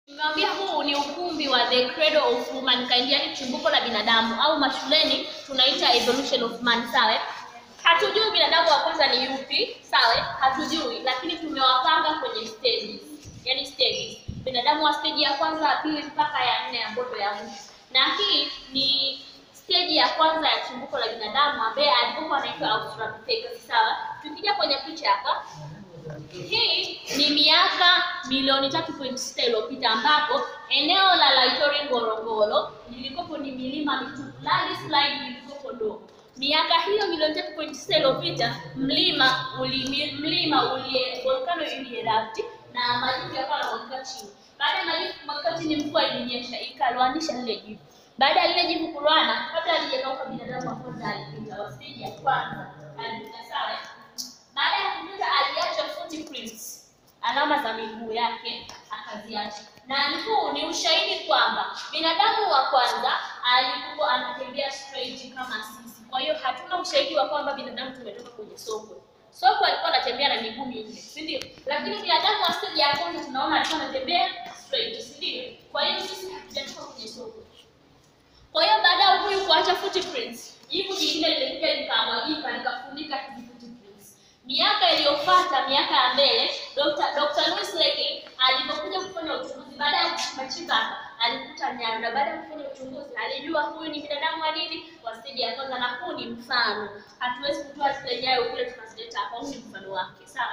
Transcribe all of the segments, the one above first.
Nimewambia huu ni ukumbi wa the cradle of humankind, yani chimbuko la binadamu au mashuleni tunaita evolution of man, sawa? Hatujui binadamu wa kwanza ni yupi, sawa? Hatujui, lakini tumewapanga kwenye stages, yani stages. Binadamu wa stage ya kwanza, ya pili mpaka ya nne ambayo ndio ya mwisho. Na hii ni stage ya kwanza ya chimbuko la binadamu ambaye alikuwa anaitwa Australopithecus, sawa? Tukija kwenye picha hapa, hii ni miaka milioni tatu point sita iliyopita ambapo eneo la Laitori Ngorongoro lilikopo ni milima mitupu, landslide lilikopo ndogo. Miaka hiyo milioni tatu point sita iliyopita mlima uli, mlima uli volcano ilierupti na majivu yakawa yanamwagika chini. Baada ya majivu kumwagika chini, mvua ilinyesha ikaloanisha lile jivu. Baada ya lile jivu kuloana, kabla halijakauka, binadamu wa kwanza alipita, wa stage ya kwanza alipita, sawa baada ya kupita aliacha footprints, alama za miguu yake akaziacha, na huu ni ushahidi kwamba binadamu wa kwanza alikuwa anatembea straight kama sisi. Kwa hiyo hatuna ushahidi wa kwamba binadamu tumetoka kwenye sokwe. Sokwe alikuwa anatembea na miguu minne, si ndio? Lakini binadamu wa stage ya kwanza tunaona alikuwa anatembea straight, si ndio? Kwa hiyo sisi hatujatoka kwenye sokwe. Kwa hiyo baada ya huyu kuacha footprints, jivu jingine lilikuja likamwagika likafunika hizi footprints. Miaka iliyofuata, miaka ya mbele, Dr. Dr. Louis Leakey alipokuja kufanya uchunguzi baada ya kuchimba hapa, alikuta nyama na baada ya kufanya uchunguzi alijua huyu ni binadamu wa nini wa stage ya kwanza, na huu ni mfano. Hatuwezi kutoa zile nyayo kule tukazileta hapa, huu ni mfano wake, sawa?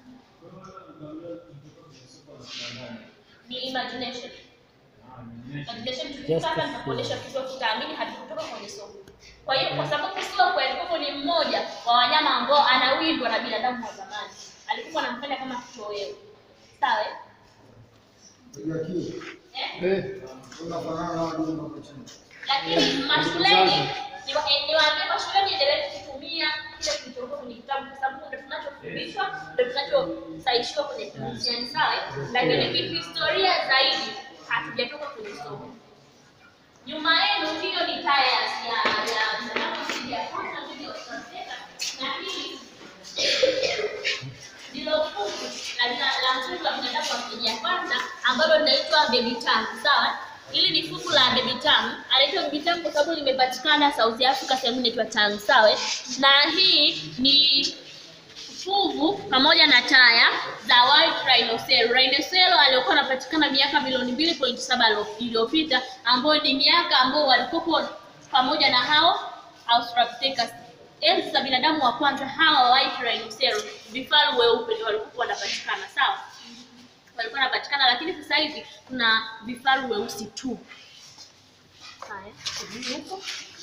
Ni imagination. Imagination tukipata nitakuonyesha kitu tutaamini hatukutoka kwenye soko. Kwa hiyo kwa sababu soko alikuwa ni mmoja wa wanyama ambao anawindwa na binadamu wa zamani, alikuwa anamfanya kama kitoweo, sawa? eh? Eh? Unafanana na wadudu hapo chini. Lakini mashuleni niwa- niwaambie mashuleni endelee kutumia kile kilichokuwa kwenye kitabu kwa sababu ndio tunachofundishwa, ndio tunachosaishiwa kwenye mtihani, sawa? eh? Lakini kihistoria zaidi hatujatoka kwenye somo. Nyuma yenu hiyo ni taya ya ya ya binadamu asili ya kwanza ndio tunasema na hii ndilo fuku la la- la mtoto wa binadamu wa stage ya kwanza ambalo linaitwa baby tongue, sawa? Hili ni fuku la baby tongue. Anaitwa baby tongue kwa sababu limepatikana South Africa sehemu inaitwa tongue, sawa? Na hii ni fuvu pamoja na taya za white rhinocero. Rhinocero aliokuwa anapatikana miaka milioni mbili point saba iliyopita, ambayo ni miaka ambao walikuwa pamoja na hao Australopithecus. Enzi za binadamu wa kwanza hawa white rhinocero, vifaru weupe ndio walikuwa wanapatikana, sawa? Walikuwa wanapatikana, lakini sasa hivi kuna vifaru weusi tu. Haya, turudi huko.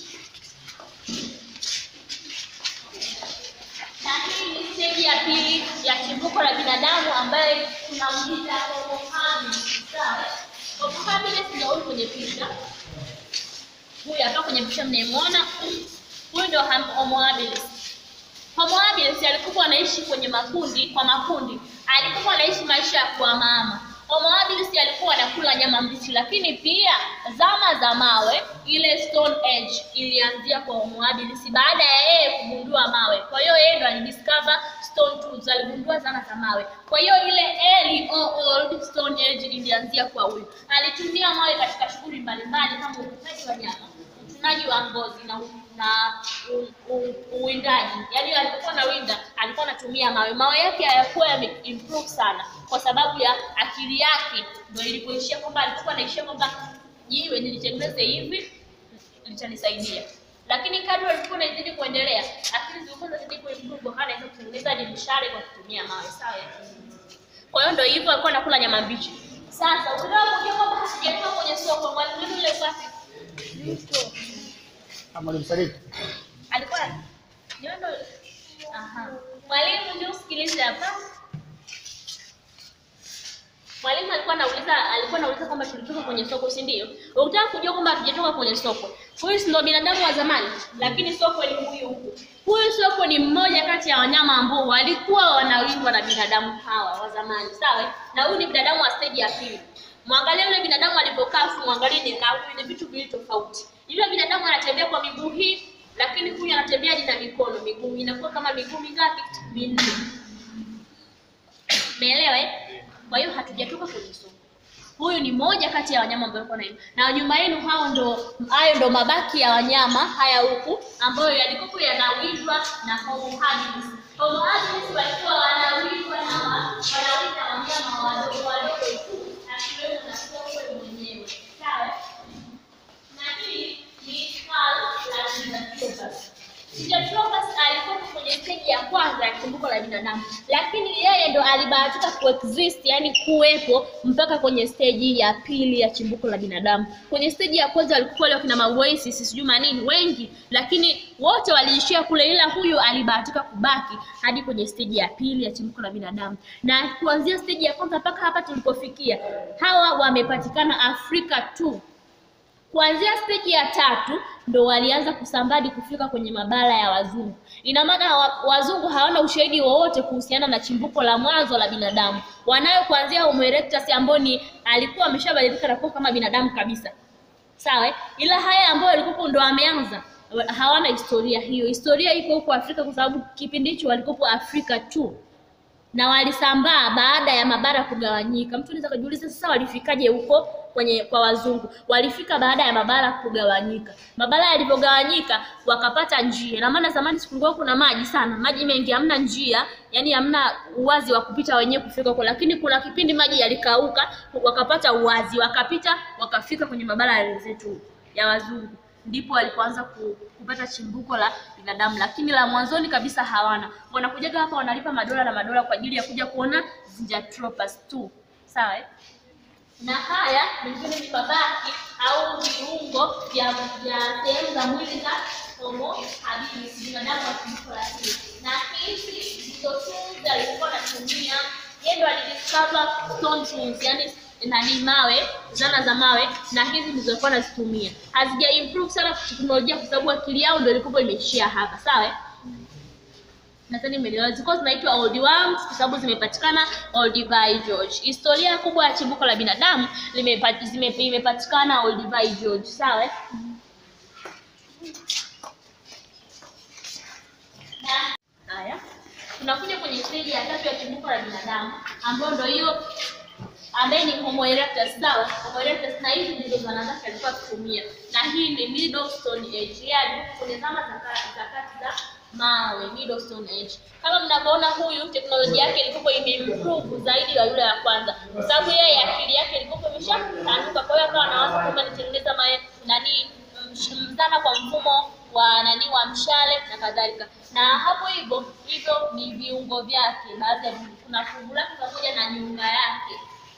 na hii ni stage ya pili ya chimbuko la binadamu ambayo tunamuita Homo habilis. Sawa? Homo habilis ndio huyu kwenye picha. Huyu hapa kwenye picha mnayemwona, huyu ndio ham- Homo habilis. Homo habilis alikuwa anaishi kwenye makundi, kwa makundi. Alikuwa anaishi maisha ya kwa mama. Homo habilis alikuwa anakula nyama mbichi, lakini pia zama za mawe, ile stone age ilianzia kwa Homo habilis baada ya yeye kugundua mawe. Kwa hiyo yeye ndo alidiscover stone tools, aligundua zana za mawe. Kwa hiyo ile early or old stone age ilianzia kwa huyu. Alitumia mawe katika shughuli mbalimbali kama uvunaji wa nyama, uvunaji wa ngozi na na u- u- uwindaji. Yaani alipokuwa na winda alikuwa anatumia mawe. Mawe yake hayakuwa yame improve sana kwa sababu ya akili yake ndio ilipoishia kwamba alikuwa anaishia kwamba jiwe nilitengeneze hivi litanisaidia. Lakini kadri alikuwa anazidi kuendelea, akili zilikuwa zinazidi kuimprove, hana anaweza kutengeneza hadi mishale kwa kutumia mawe, sawa? Kwa hiyo ndio hivyo alikuwa anakula nyama mbichi. Sasa ukitaka kujua kwamba hasijatoka kwenye soko, mwalimu wenu yule safi Mwalimu Saliki. alikuwa ndio ndo aha. Mwalimu ndio usikilize hapa. Mwalimu alikuwa anauliza alikuwa anauliza kwamba tulitoka kwenye soko, si ndio? Ukitaka kujua kwamba hatujatoka kwenye soko. Huyu si ndio binadamu wa zamani, lakini soko ni huyu huku. Huyu soko ni mmoja kati ya wanyama ambao walikuwa wanawindwa na binadamu hawa wa zamani, sawa? Na huyu ni binadamu wa stage ya pili. Mwangalie yule binadamu alipokaa, afu mwangalie ni na huyu ni vitu viwili tofauti. Yule binadamu anatembea kwa miguu hii, lakini huyu anatembea na mikono. Miguu inakuwa kama miguu mingapi? Minne. Umeelewa eh? Kwa hiyo hatujatoka kwenye soko. Huyu ni moja kati ya wanyama ambao walikuwa naimba, na nyuma yenu hao ndo hayo ndo mabaki ya wanyama haya huku ambayo yalikuwa yanawindwa na Homo habilis. Homo habilis walikuwa wanawindwa na wa- wanawinda wanyama wadogo wadogo tu, akiwemo na sokwe mwenyewe. Sawa? Na hii ni skull la Gigantopus. Gigantopus alikuwa kwenye stage ya kwanza ya chimbuko la binadamu, lakini yeye ndo alibahatika kuexist, yani kuwepo mpaka kwenye stage ya pili ya chimbuko la binadamu. Kwenye stage ya kwanza walikuwa wale wakina Maoasis sijui manini wengi, lakini wote waliishia kule, ila huyu alibahatika kubaki hadi kwenye stage ya pili ya chimbuko la binadamu. Na kuanzia stage ya kwanza mpaka hapa tulipofikia, hawa wamepatikana Afrika tu. Kuanzia stage ya tatu ndo walianza kusambadi kufika kwenye mabara ya wazungu. Ina maana wa, wazungu hawana ushahidi wowote kuhusiana na chimbuko la mwanzo la binadamu. Wanayo kuanzia Homo erectus ambao ni alikuwa ameshabadilika na kuwa kama binadamu kabisa. Sawa? eh? Ila haya ambayo walikuwa ndo wameanza wa- hawana historia hiyo. Historia iko huko Afrika kwa sababu kipindi hicho walikuwa Afrika tu na walisambaa baada ya mabara kugawanyika. Mtu anaweza kujiuliza sasa walifikaje huko kwenye kwa wazungu? Walifika baada ya mabara kugawanyika. Mabara yalivyogawanyika wakapata njia. Na maana zamani sikulikuwa kuna maji sana, maji mengi, hamna njia, yani hamna uwazi wa kupita wenyewe kufika huko, lakini kuna kipindi maji yalikauka, wakapata uwazi, wakapita, wakafika kwenye mabara ya wenzetu ya wazungu ndipo walipoanza ku, kupata chimbuko la binadamu, lakini la mwanzoni kabisa hawana. Wanakujaga hapa wanalipa madola na madola kwa ajili ya kuja kuona Zinjanthropus tu, sawa eh? na haya mengine ni mabaki au viungo vya vya sehemu za mwili za Homo habilis, binadamu wa chimbuko la pili. Na hizi ndizo tools alikuwa anatumia yeye, ndo alidiscover stone tools, yani nani mawe, zana za mawe, na hizi ndizo alikuwa anazitumia. Hazija improve sana teknolojia kwa sababu akili yao ndio ilikuwa imeishia hapa, sawa eh? nadhani umeelewa. Zilikuwa zinaitwa old worms kwa sababu zimepatikana Olduvai Gorge. Historia kubwa ya chimbuko la binadamu limepa- zime- imepatikana Olduvai Gorge, sawa? eh? Na- Haya, tunakuja kwenye stage ya tatu ya chimbuko la binadamu ambayo ndio hiyo ambaye ni Homo erectus sawa. Homo erectus na hizi ndizo zana zake alikuwa akitumia, na hii ni middle stone age, yaani kwenye zama za ka- za kati za mawe, middle stone age. Kama mnavyoona, huyu teknolojia yake ilikuwa imeimprove zaidi ya yule ya kwanza, kwa sababu yeye akili yake ilikuwa imeshapanuka. Kwa hiyo akawa anawaza kwamba nitengeneza mae nani msh- mzana kwa mfumo wa nani wa mshale na kadhalika, na hapo hivyo hivyo ni viungo vyake, baadhi ya viungo. kuna fuvu lake pamoja na nyunga yake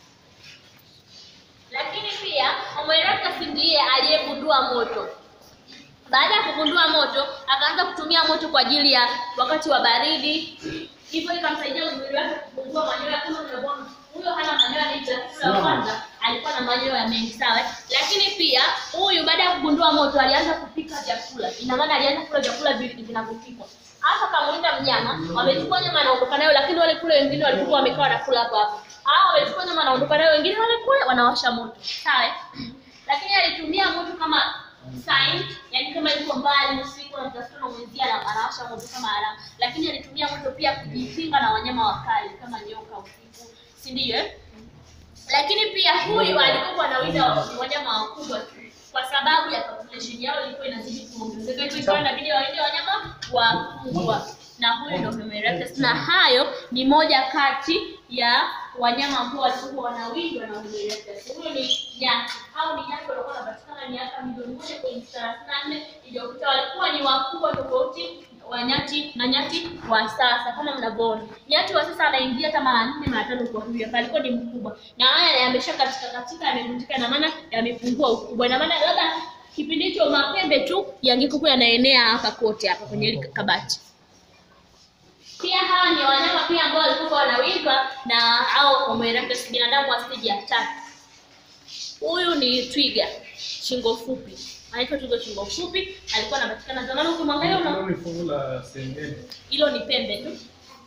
lakini pia Homo erectus ndiye aliyegundua moto. Baada ya kugundua moto, akaanza kutumia moto kwa ajili ya wakati wa baridi, hivyo ikamsaidia mwili wake kupungua manyoya. Kama unavyoona, huyo hana manyoya mengi, lakini wa kwanza alikuwa na manyoya mengi, sawa. Lakini pia huyu baada ya kugundua moto alianza kupika vyakula, ina maana alianza kula vyakula vi- vinavyopikwa hapa kamuinda mnyama, wamechukua nyama anaondoka nayo, lakini wale kule wengine walikuwa wamekaa wanakula hapo hapo. Hao wamechukua nyama anaondoka nayo, wengine wale kule wanawasha moto, sawa. Lakini alitumia moto kama sign, yani kama yuko mbali usiku na mtafuta na mwenzie ana- anawasha moto kama alama, lakini alitumia moto pia kujikinga na wanyama wakali kama nyoka usiku, si ndio? eh? Lakini pia huyu alikuwa anawinda wa- wanyama wakubwa tu kwa sababu ya population yao ilikuwa inazidi kuongezeka, hivyo ikawa inabidi wawinde wanyama wakubwa, na huyu ndio Homo erectus, na hayo ni moja kati ya wanyama ambao walikuwa wanawindwa na Homo erectus. Huyo ni nyati, au ni nyati walikuwa wanapatikana miaka milioni moja pointi thelathini na nne iliyopita, walikuwa ni wakubwa tofauti wa nyati na nyati wa sasa. Kama mnavyoona, nyati wa sasa anaingia hata mara nne mara tano kwa huyu, hapa alikuwa ni mkubwa, na haya yamesha katika katika yamevunjika, ina maana yamepungua ukubwa, ina maana labda kipindi hicho mapembe tu yangekuwa yanaenea hapa kote hapa kwenye hili kabati. Pia hawa ni wanyama pia ambao walikuwa wanawindwa na au Homo erectus, binadamu wa stage ya tatu. Huyu ni twiga shingo fupi, anaitwa twiga shingo fupi, alikuwa anapatikana zamani. Ukimwangalia una Hilo ni fungu la sengene. hilo ni pembe tu,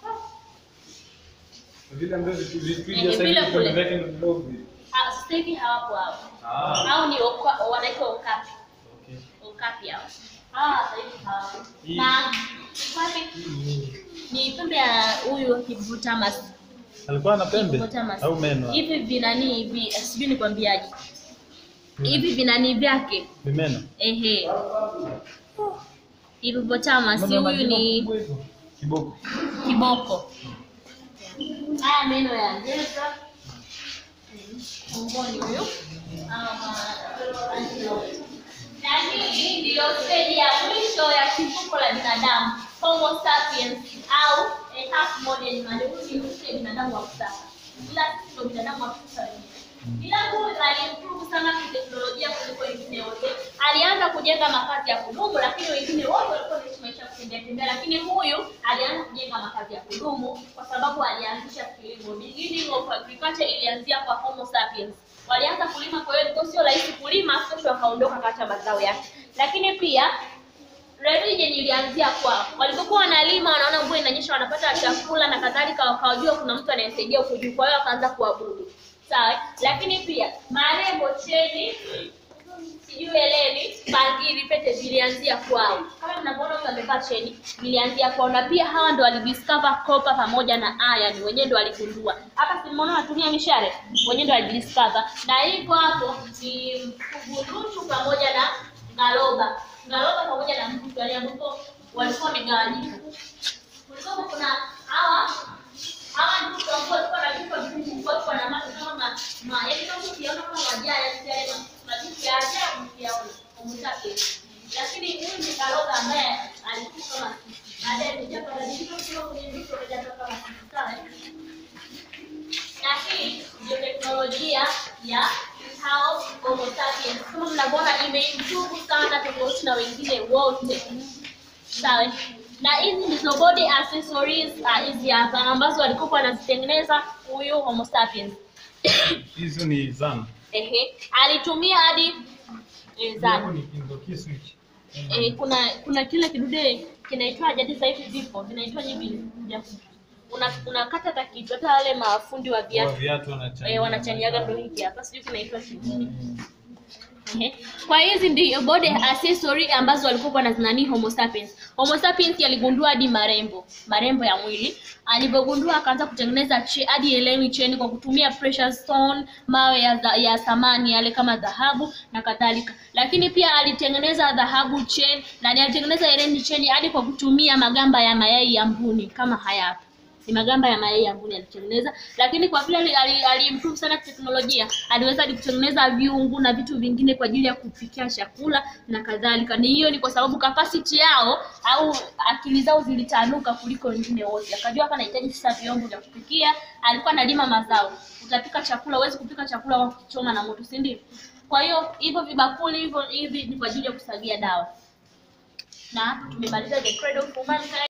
Vile ambavyo vitu vitu Eh, hivi sasa vile hivi kule. vitu vyake ni vidogo hivi. Ah, sasa hivi hawapo hapo, Ah, hao ni oka- wanaitwa okapi, okay. okapi hao. Hawa sasa hivi hawapo, Hii. na wapi Hii ni- ni pembe ya huyu hippopotamus Alikuwa na pembe Hippopotamus. au meno? hivi vinani hivi sijui nikwambiaje hivi vinani vyake Vimeno. ehe hippopotamus Mbona huyu majina ni makubwa hivyo? Kiboko. kiboko haya meno ya ngeza tumboni huyu Ama antelope. na hii ndiyo steji ya mwisho ya chimbuko la binadamu homo sapiens au a half modern man huyu ni nusu ya binadamu wa kisasa ila sisi ndio binadamu wa kisasa wenyewe ila huyu alimprove sana kiteknolojia kuliko wengine wote alianza kujenga makazi ya kudumu lakini wengine wote walikuwa wanaishi maisha ya kutembea tembea lakini huyu alianza kujenga makazi ya kudumu kwa sababu alianzisha kilimo beginning of agriculture ilianzia kwa homo sapiens walianza kulima kwa hiyo ilikuwa sio rahisi kulima kesho wakaondoka kata mazao yake lakini pia religion ilianzia kwao. Walipokuwa wanalima, wanaona mvua inanyesha, wanapata chakula na kadhalika, wakawajua kuna mtu anayesaidia huko juu, kwa hiyo wakaanza kuabudu. Sawa, eh? lakini pia marembo, cheni, sijui eleni, bangili, pete zilianzia kwao. Kama mnavyoona huyu amevaa cheni, zilianzia kwao, na pia hawa ndo walidiscover copper pamoja na iron, wenyewe ndo waligundua. Hapa si mmeona wanatumia mishale, wenyewe ndo walidiscover, na hivyo hapo ni mkugurushu pamoja na ngaloba ngaloba pamoja na mtu wale ambapo walikuwa wamegawanyika. Kulikuwa kuna hawa hawa ndugu ambao walikuwa na vichwa vikubwa, walikuwa na macho kama ma, ma yaani kama ukiona kama wajaya yani yale ma- majitu ya ajabu ukiyaona umtake. Lakini huyu ni ngaloba ambaye alikuwa kama sisi. baadaye kuja kubadilika kutoka kwenye vichwa kuja kama sisi sawa. eh? na hii ndio teknolojia ya hao Homo sapiens. Kama mnavyoona imeimprove sana tofauti na wengine wote, sawa. Na hizi ndizo body accessories ah, hizi hapa ambazo walikuwa wanazitengeneza huyu Homo sapiens. Hizo ni zana. Ehe, alitumia hadi eh, Hapo zana ni kingo kisu hichi. eh, kuna kuna kile kidude kinaitwaje hadi sasa hivi vipo vinaitwaje vile vya ku- una unakata hata kitu hata wale mafundi wa Kwa viatu viatu wanachania. eh, wanachaniaga ndo hiki hapa, sijui kinaitwa nini. Ehe. Kwa hizi ndio body accessory ambazo walikuwa wanazinani Homo sapiens. Homo sapiens aligundua hadi marembo, marembo ya mwili. Alivyogundua akaanza kutengeneza che, hadi eleni cheni kwa kutumia precious stone, mawe ya, dha- ya thamani yale kama dhahabu na kadhalika. Lakini pia alitengeneza dhahabu chain na alitengeneza eleni cheni hadi kwa kutumia magamba ya mayai ya mbuni kama haya hapa ni magamba ya mayai ya mbuni alitengeneza, lakini kwa vile ali- ali- aliimprove sana teknolojia, aliweza hadi kutengeneza viungu na vitu vingine kwa ajili ya kupikia chakula na kadhalika. Ni hiyo ni kwa sababu capacity yao au akili zao zilitanuka kuliko wengine wote. Akajua hapa nahitaji sasa vyombo vya kupikia, alikuwa analima mazao. Utapika chakula, huwezi kupika chakula kwa kuchoma na moto, si ndio? Kwa hiyo hivyo vibakuli hivyo hivi ni kwa ajili ya kusagia dawa. Na hapa tumemaliza the cradle of humankind.